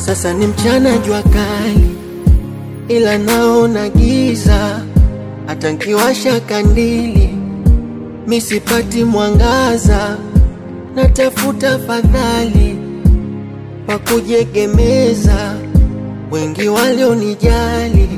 Sasa ni mchana jua kali, ila naona giza. Hata nkiwasha kandili misipati mwangaza, natafuta fadhali pa kujiegemeza. Wengi walionijali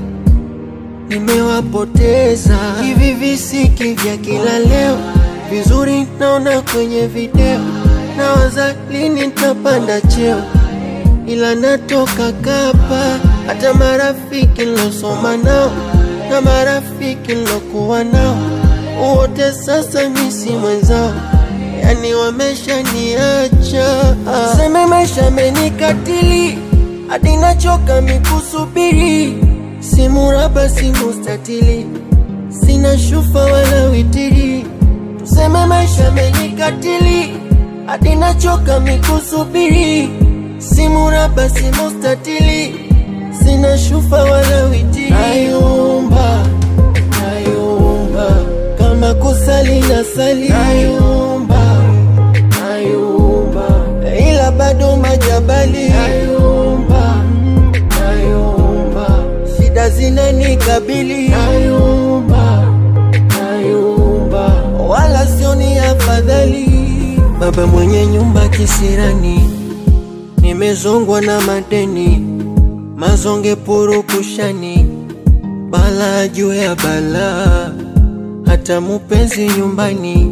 nimewapoteza. Hivi visiki vya kila leo vizuri naona kwenye video, nawaza lini nitapanda cheo, ila natoka kapa. Hata marafiki nilosoma nao na marafiki nilokuwa nao wote sasa misi mwenzao, yani wameshaniacha. Seme maisha amenikatili hadi nachoka mikusubiri, simu raba simu statili, sina shufa wala witiri. Tuseme maisha amenikatili hadi nachoka mikusubiri, simu raba simu statili, sina shufa wala witiri. Nayumba, nayumba kama kusali na sali, nayumba, nayumba ila bado majabali, nayumba, nayumba shida zinanikabili, nayumba, nayumba wala sioni afadhali. Baba mwenye nyumba kisirani, nimezongwa na madeni, mazonge purukushani, bala juu ya balaa hata mupenzi nyumbani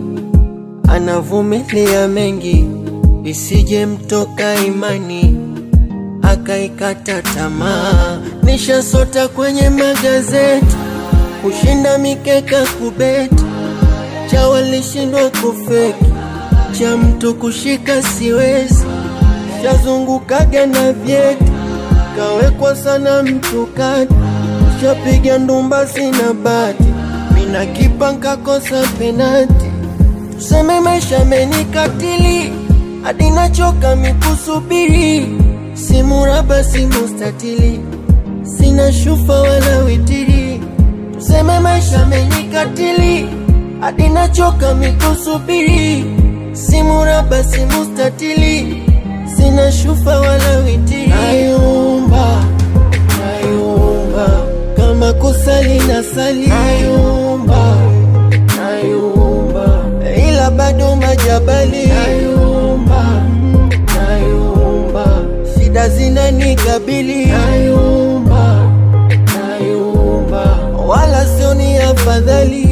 anavumilia mengi, isije mtoka imani akaikata tamaa. Nishasota kwenye magazeti kushinda mikeka kubeti, cha walishindwa kufeki, cha mtu kushika siwezi, shazungukaga na vyeti kawekwa sana mtu kati, shapiga ndumba sina bati mina kipa nkakosa penati. Tuseme maisha amenikatili hadi nachoka mikusubiri, simu raba simu statili, sina shufa wala witiri. Tuseme maisha amenikatili hadi nachoka mikusubiri, simu raba simu statili, sina shufa wala witiri. Nayumba, nayumba kama kusali na sali, nayumba, nayumba ila bado majabali, nayumba, nayumba shida zinanikabili, nayumba, nayumba wala sioni afadhali.